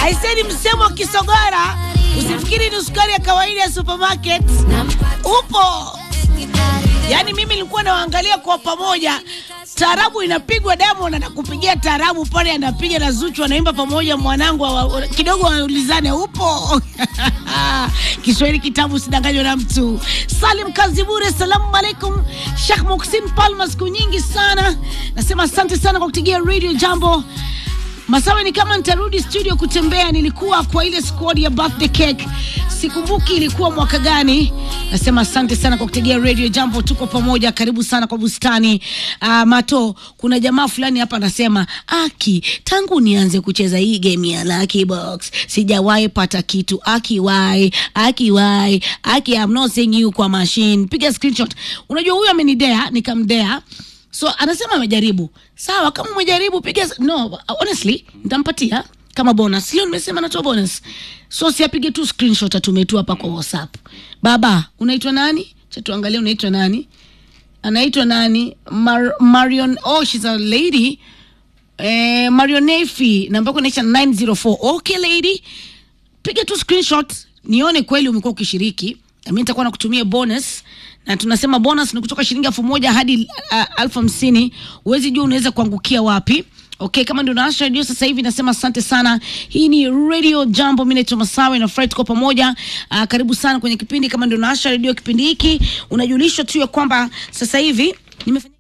Aiseni msemo wa Kisogora, usifikiri ni sukari ya kawaida ya supermarket. Upo yaani, mimi nilikuwa nawaangalia kwa pamoja, taarabu inapigwa, Diamond anakupigia taarabu pale, anapiga na Zuchu anaimba pamoja, mwanangu wa, kidogo waulizane, upo Kiswahili kitabu, sidanganywa na mtu. Salim Kazibure, salamu alaikum. Sheikh Muksin Palma, siku nyingi sana, nasema asante sana kwa kutegea radio jambo Masawe ni kama nitarudi studio kutembea. Nilikuwa kwa ile squad ya birthday cake, sikumbuki ilikuwa mwaka gani. Nasema asante sana kwa kutegea radio jambo, tuko pamoja. Karibu sana kwa bustani. Uh, Mato, kuna jamaa fulani hapa anasema, Aki, tangu nianze kucheza hii game ya Lucky Box sijawahi pata kitu. Aki why? Aki why? Aki I'm not seeing you kwa machine. Piga screenshot. Unajua huyu amenidea, nikamdea So anasema amejaribu. Sawa, kama umejaribu piga. No, honestly nitampatia kama bonus. Leo nimesema natoa bonus, so siapige tu screenshot atume tu hapa kwa WhatsApp. Baba, unaitwa nani? Cha tuangalie, unaitwa nani? Anaitwa nani? Mar Marion. Oh, she's a lady. Eh, Marionefi namba yako inaisha 904. Okay lady, piga tu screenshot nione kweli umekuwa ukishiriki. Mimi nitakuwa nakutumia bonus na tunasema bonus ni kutoka shilingi elfu moja hadi uh, elfu hamsini. Huwezi jua unaweza kuangukia wapi. Okay, kama ndio naasha redio sasa hivi, nasema asante sana. Hii ni Radio Jambo, mimi naitwa Masawe na Fred, tuko pamoja. Uh, karibu sana kwenye kipindi. Kama ndio naasha redio kipindi hiki, unajulishwa tu ya kwamba sasa hivi nimefanya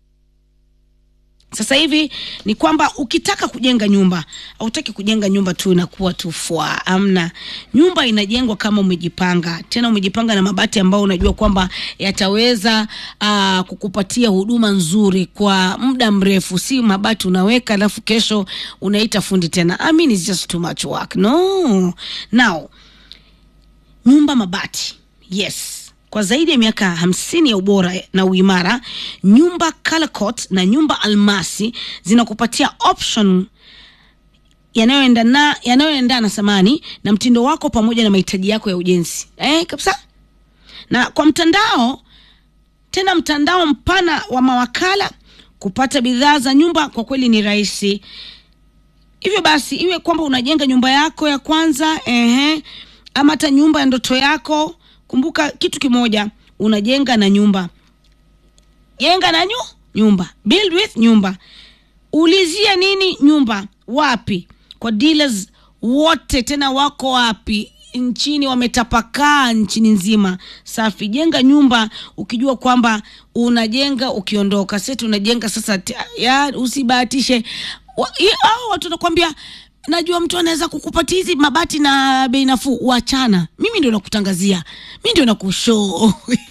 sasa hivi ni kwamba ukitaka kujenga nyumba, hautaki kujenga nyumba tu inakuwa tu fwa. Amna, nyumba inajengwa kama umejipanga, tena umejipanga na mabati ambayo unajua kwamba yataweza uh, kukupatia huduma nzuri kwa muda mrefu, si mabati unaweka alafu kesho unaita fundi tena. I mean, it's just too much work. No. Now, nyumba mabati, yes kwa zaidi ya miaka hamsini ya ubora na uimara, nyumba Calcot na nyumba Almasi zinakupatia option yanayoendana yanayoendana samani na mtindo wako pamoja na mahitaji yako ya ujenzi eh, kabisa. Na kwa mtandao tena, mtandao mpana wa mawakala kupata bidhaa za nyumba kwa kweli ni rahisi. Hivyo basi, iwe kwamba unajenga nyumba yako ya kwanza ehe, ama hata nyumba ya ndoto yako Kumbuka kitu kimoja, unajenga na nyumba, jenga na nyu nyumba, build with nyumba. Ulizia nini nyumba? Wapi? Kwa dealers wote, tena wako wapi nchini? Wametapakaa nchini nzima. Safi, jenga nyumba ukijua kwamba unajenga ukiondoka. Sasa unajenga sasa, ya usibahatishe. Hao watu wanakwambia najua mtu anaweza kukupatia hizi mabati na bei nafuu. Wachana, mimi ndio nakutangazia, mi ndio nakushow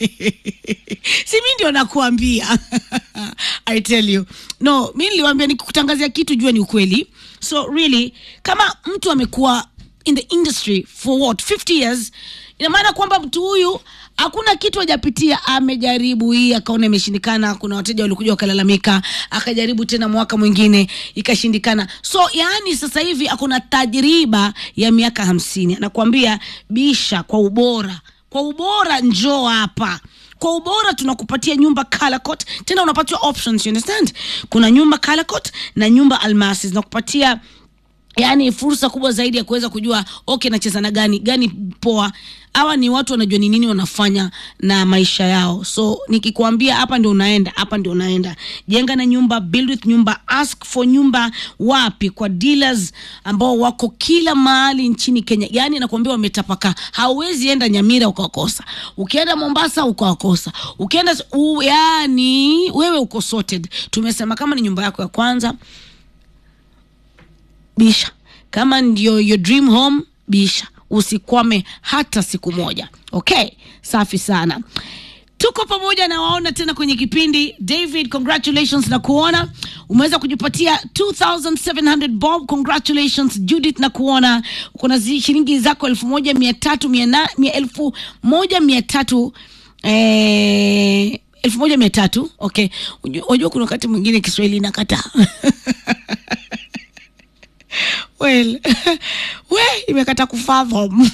si mi ndio nakuambia I tell you no, mi niliwambia nikikutangazia kitu jua ni ukweli. So really kama mtu amekuwa in the industry for what 50 years, ina maana kwamba mtu huyu hakuna kitu hajapitia. Amejaribu hii akaona imeshindikana. Kuna wateja walikuja wakalalamika, akajaribu tena mwaka mwingine ikashindikana. So yaani sasa hivi akuna tajriba ya miaka hamsini. Anakuambia bisha kwa ubora, kwa ubora njoo hapa kwa ubora tunakupatia nyumba Calcot, tena unapatiwa options, you understand? Kuna nyumba Calcot na nyumba Almasi zinakupatia yaani fursa kubwa zaidi ya kuweza kujua okay, nacheza na gani gani poa. Hawa ni watu wanajua ni nini wanafanya na maisha yao. So nikikwambia hapa ndio unaenda, hapa ndio unaenda. Jenga na nyumba, build with nyumba, ask for nyumba wapi? Kwa dealers ambao wako kila mahali nchini Kenya. Yaani nakwambia wametapaka, hauwezi enda Nyamira ukawakosa, ukienda Mombasa ukawakosa, ukienda u, yani wewe uko sorted. Tumesema kama ni nyumba yako ya kwanza bisha kama ndio your dream home bisha, usikwame hata siku moja. Okay, safi sana, tuko pamoja na waona tena kwenye kipindi. David, congratulations na kuona umeweza kujipatia 2700 bob. Congratulations Judith, na kuona uko na shilingi zako elfu moja mia tatu mia elfu moja mia tatu eh, elfu moja mia tatu. Okay, unajua kuna wakati mwingine Kiswahili inakataa Well, we imekata kufathom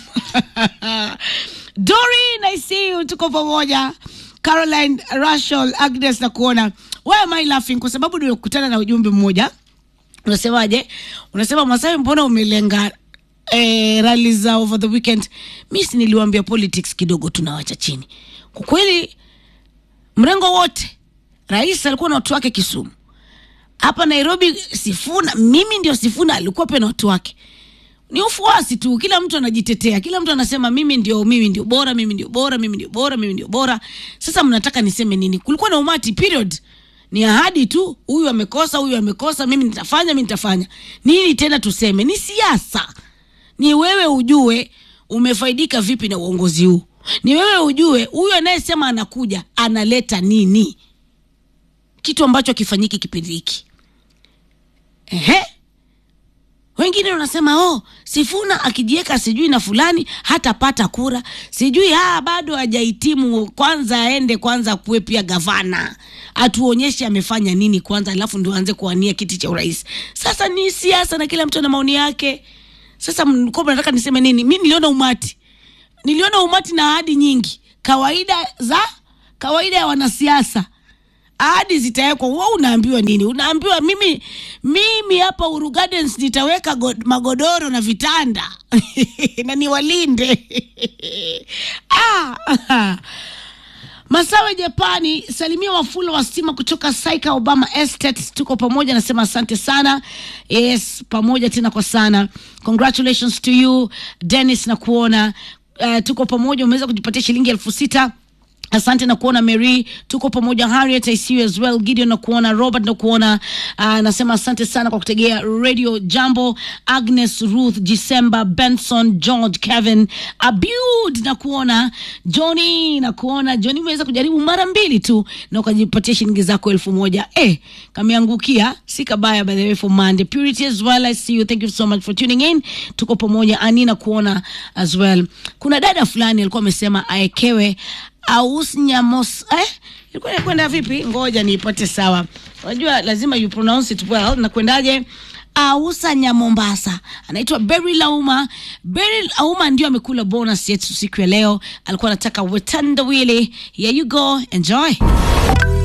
Dori, I see you, tuko pamoja. Caroline, Rachel, Agnes na kuona. Why am I laughing? Kwa sababu nimekutana na ujumbe mmoja unasemaje? Unasema Masai, mbona umelenga eh, rali za over the weekend mi si niliwambia politics kidogo tunawacha chini kwa kweli mrengo wote rais alikuwa na watu wake kisumu hapa nairobi sifuna mimi ndio sifuna alikuwa pia na watu wake ni ufuasi tu kila mtu anajitetea kila mtu anasema mimi ndio mimi ndio bora mimi ndio bora mimi ndio bora mimi ndio bora sasa mnataka niseme nini kulikuwa na umati period ni ahadi tu huyu amekosa huyu amekosa mimi nitafanya mimi nitafanya nini tena tuseme ni siasa ni wewe ujue umefaidika vipi na uongozi huu ni wewe ujue huyu anayesema anakuja analeta nini kitu ambacho akifanyiki kipindi hiki ehe wengine wanasema oh, Sifuna akijiweka sijui na fulani hatapata kura, sijui ah, bado hajahitimu, kwanza aende kwanza kuwe pia gavana, atuonyeshe amefanya nini kwanza, alafu ndio aanze kuwania kiti cha urais. Sasa ni siasa na kila mtu ana maoni yake. Sasa mlikuwa mnataka niseme nini? Mi niliona umati, niliona umati na ahadi nyingi, kawaida za kawaida ya wanasiasa ahadi zitawekwa. Wewe unaambiwa nini? Unaambiwa mimi mimi hapa Uru Gardens nitaweka god, magodoro na vitanda na niwalinde ah, Masawe Japani, salimia Wafula wa stima kutoka Saika Obama Estate. Tuko pamoja, nasema asante sana. Yes, pamoja tena kwa sana. Congratulations to you Dennis, na kuona uh, tuko pamoja, umeweza kujipatia shilingi elfu sita asante na kuona mary tuko pamoja harriet i see you as well gideon na kuona robert na kuona uh, nasema asante sana kwa kutegea radio jambo agnes ruth december benson george kevin abud na kuona johnny na kuona johnny umeweza kujaribu mara mbili tu na ukajipatia shilingi zako elfu moja eh, kameangukia si kabaya by the way for monday purity as well i see you thank you so much for tuning in tuko pamoja ani na kuona as well kuna dada fulani alikuwa amesema aekewe aus nyamos eh? ilikuwa inakwenda vipi ngoja niipate sawa unajua lazima you pronounce it well nakwendaje ausa nyamombasa anaitwa Berry Lauma. Berry Lauma ndio amekula bonus yetu siku ya leo, alikuwa anataka wetanda wili. Here you go, enjoy.